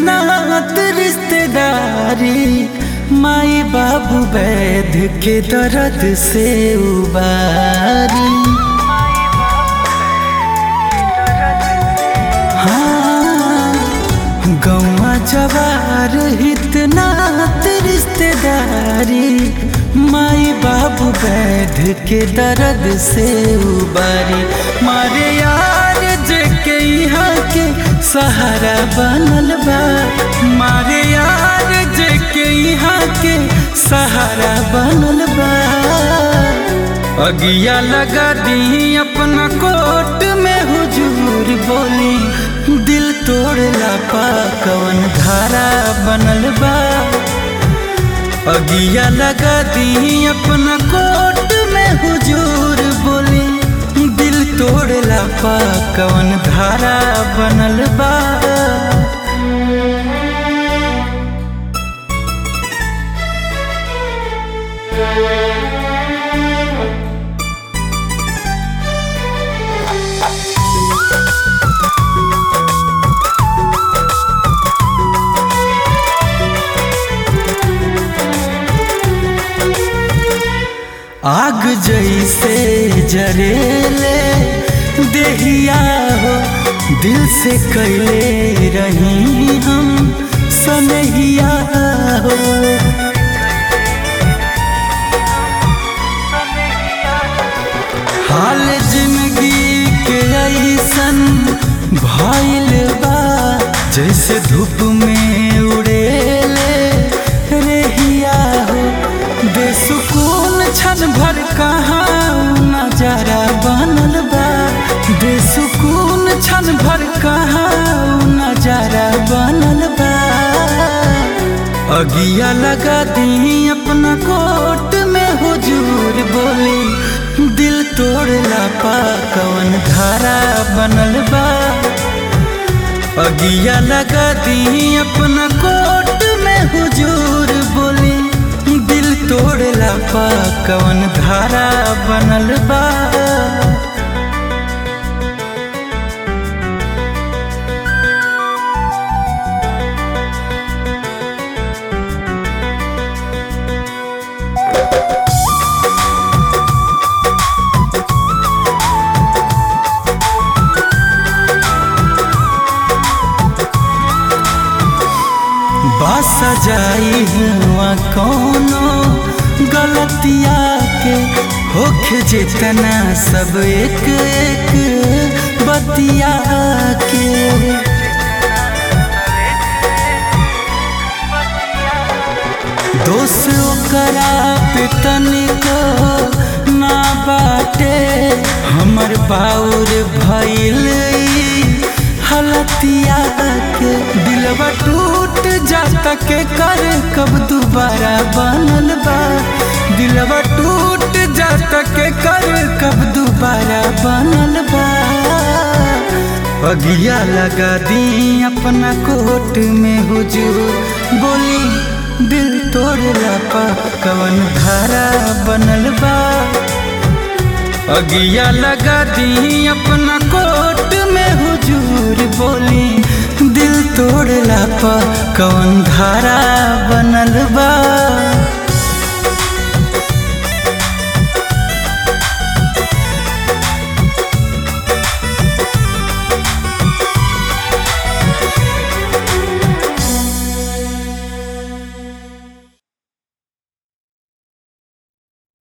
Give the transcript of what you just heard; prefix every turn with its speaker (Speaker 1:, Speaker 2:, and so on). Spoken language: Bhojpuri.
Speaker 1: नात रिश्तेदारी माई बाबू वैध के दर्द से उबारी हाँ गौवा जवार हितनात रिश्तेदारी माई बाबू वैध के दर्द से उबारी मारे यार जे के यहाँ के सहारा बनल बा मारे यार जे के यहाँ के सहारा बनल बा अगिया लगा दी अपना कोट में हुजूर बोली दिल तोड़ला पा कवन धारा बनल बा अगिया लगा दी अपना कोट में हुजूर बोली दिल तोड़ला पा कवन धारा बनल बा आग जैसे जरेले देहिया हो दिल से कैले रही हम सनहिया हो हाल जिंदगी के ऐसन भइल बा जैसे धूप में उड़ेले रेहिया हो बेसुकून क्षण भर कहाँ नजारा बनल बा बेसुकून क्षण भर कहाँ नजारा बनल बा अगिया लगा दी अपना कोट में हुजूर बोली दिल तोड़ला पा कवन धारा बनल बा अगिया लगा दी अपना कोट में हुजूर बोली दिल तोड़ला पा कवन धारा बनल बा बस जाई हुआ कोनो गलतिया के होख जितना सब एक एक बतिया के दोष ओकरा पे तनिको ना बाटे हमर बाउर भइल हलतिया के दिलवा टूट जाता के कर कब दोबारा बनल बा दिलवा टूट जाता के कर कब दोबारा बनल बा अगिया लगा दी अपना कोट में हुजूर बोली दिल तोड़ला पा कवन धारा बनल बा अगिया लगा दी अपना कोट में हुजूर बोली दिल तोड़ला पा कवन धारा बनल बा